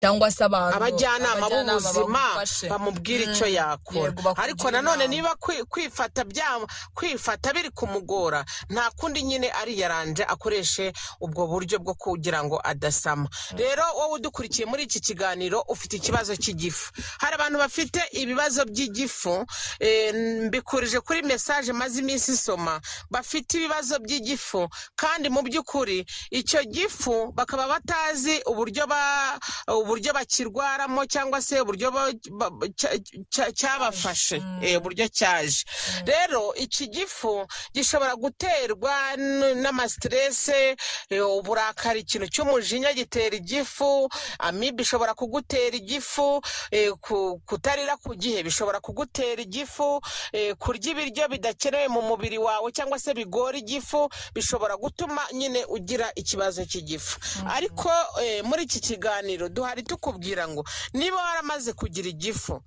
cyangwa se abantu abajyanama b'ubuzima bagufashe. bamubwira icyo Mm, yakora yego, bakugira ariko nanone inama. niba kwi- kwifata bya- kwifata biri kumugora nta kundi nyine ariyaranje akoreshe ubwo buryo bwo kugira ngo adasama rero wowe udukurikiye muri iki kiganiro ufite ikibazo cy'igifu hari abantu bafite ibibazo by'igifu eh, mbikurije kuri mesaje maze iminsi isoma bafite ibibazo by'igifu kandi mu by'ukuri icyo gifu bakaba batazi uburyo ba uburyo bakirwaramo cyangwa se uburyo ba- ba- cya- cya- cyabafashe eh, uburyo cyaje rero iki gifu gishobora guterwa n- n'amastrese eh, uburakari ikintu cy'umujinya gitera igifu amibe ishobora kugutera igifu eh, ku- kutarira ku gihe bishobora kugutera igifu eh, kurya ibiryo bidakenewe mu mubiri wawe cyangwa se bigora igifu bishobora gutuma nyine ugira ikibazo cy'igifu ariko eh, muri iki kiganiro duhari tukubwira ngo niba waramaze kugira igifu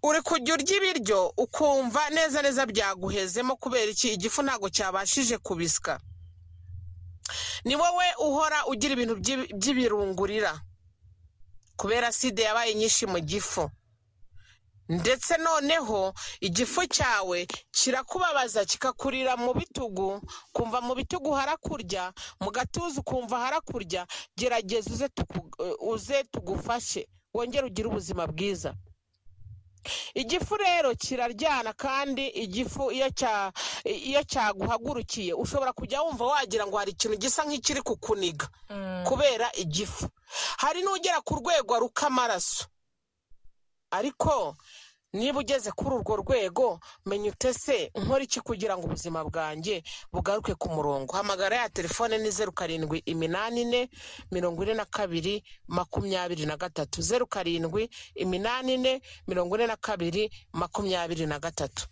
uri kujya urya ibiryo ukumva neza neza byaguhezemo kubera iki igifu ntabwo cyabashije kubisya ni wowe uhora ugira ibintu by'i- by'ibirungurira kubera sida yabaye nyinshi mu gifu ndetse noneho igifu cyawe kirakubabaza kikakurira mu bitugu kumva mu bitugu harakurya mu gatuza ukumva harakurya gerageza uze tuku- uze tugufashe wongere ugire ubuzima bwiza igifu rero kiraryana kandi igifu iyo cya- iyo cyaguhagurukiye ushobora kujya wumva wagira ngo hari ikintu gisa nk'ikiri kukuniga Mm, kubera igifu hari n'ugera ku rwego aruka amaraso ariko niba ugeze kuri urwo rwego menya utese nkora iki kugira ngo ubuzima bwanjye bugaruke ku murongo hamagara ya telefone ni zeru karindwi iminani ine mirongo ine na kabiri makumyabiri na gatatu zeru karindwi iminani ine mirongo ine na kabiri makumyabiri na gatatu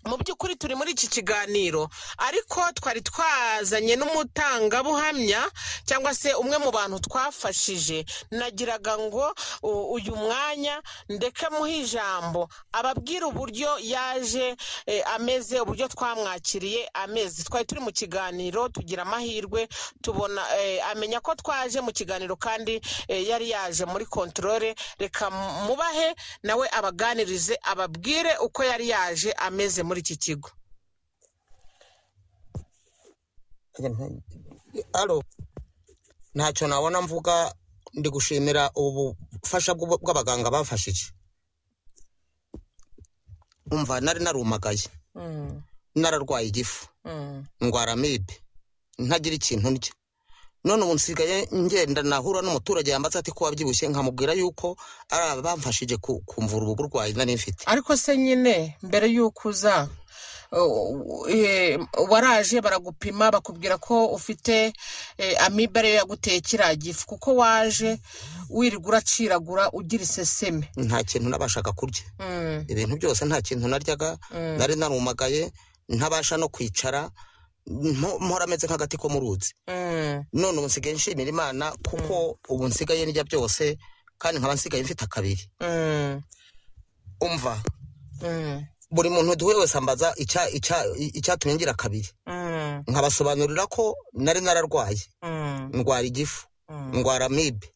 mu by'ukuri turi muri iki kiganiro ariko twari twazanye n'umutangabuhamya cyangwa se umwe mu bantu twafashije nagiraga ngo u- uyu mwanya ndeke muhe ijambo ababwire uburyo yaje eh, ameze uburyo twamwakiriye ameze twari turi mu kiganiro tugira amahirwe tubona eh, amenya ko twaje mu kiganiro kandi eh, yari yaje muri kontorore reka mubahe nawe abaganirize ababwire uko yari yaje ameze muri iki kigo alo ntacyo nabona mvuga ndi gushimira ubu bufasha bw'ubu- bw'abaganga bafashije umva nari narumagaye Mm, nararwaye igifu mm, ndwara amibe ntagira ikintu ndya none ubu nsigaye ngenda nahura n'umuturage yambaza ati ko wabyibushye nkamubwira yuko ari abamfashije ku- kumvura ubu burwayi nari mfite ariko se nyine mbere y'uko uza uh, eh, waraje baragupima bakubwira ko ufite eh, amibe ariyo yaguteye kiriya gifu kuko waje wirirwa uraciragura ugira iseseme nta kintu nabashaga kurya Mm, ibintu byose nta kintu naryaga mm, nari narumagaye ntabasha no kwicara nto- mpora ameze nk'agati ko mu ruzi mm, none ubu nsigaye nshimira imana kuko ubu nsigaye ndya byose kandi nkaba nsigaye mfite akabiri mm, umva mm, buri muntu duhuye wese ambaza icya- icya- icyatumye ngira akabiri mm, nkabasobanurira ko nari nararwaye mm, ndwara igifu mm, ndwara amibe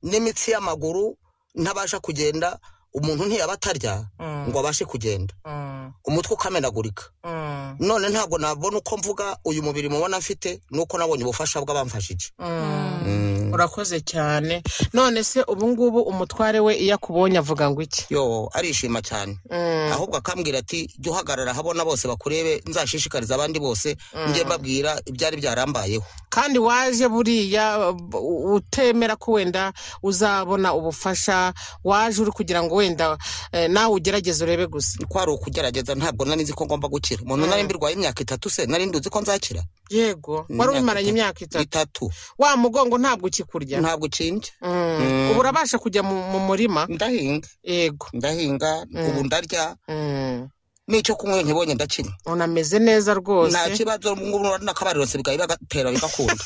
n'imitsi y'amaguru ntabasha kugenda umuntu ntiyaba atarya mm, ngo abashe kugenda mm, umutwe ukamenagurika mm, none ntabwo nabona uko mvuga uyu mubiri mubona mfite nuko nabonye ubufasha bw'abamfashije mm. Mm. urakoze cyane none se ubu ngubu umutware we iyo akubonye avuga ngo iki yo arishima cyane Mm, ahubwo akambwira ati jya uhagarara habona bose bakurebe nzashishikariza abandi bose njye mbabwira ibyari byarambayeho kandi waje buriya u- utemera ko wenda uzabona ubufasha waje uri kugira ngo wenda eh, nawe ugerageze urebe gusa kwari ukugerageza ntabwo nari nzi ko ngomba gukira umuntu nari mbirwaye imyaka itatu se nari nduzi ko nzakira yego Ni wari imyaka ubimaranye itatu. imyaka itatu itatu wa mugongo ntabwo ukikurya ntabwo ukinje Mm. Mm. ubu urabasha kujya mu mu murima ndahinga yego ndahinga ubu ndarya Mm. n'icyo kunywa ntibonye ndakina unameze neza nta rwose kibazo ngubu n'akabariro sigaye bagatera bigakunda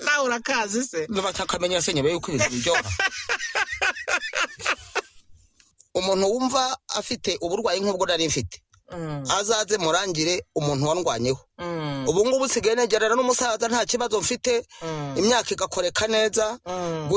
nawe urakazi se batakamenyera se nyuma yuko ibintu biryoha umuntu wumva afite uburwayi nk'ubwo nari mfite Mm, azaze murangire umuntu wandwanyeho mm, ubu ngubu usigaye negerana n'umusaza nta kibazo mfite mm, imyaka igakoreka neza mm.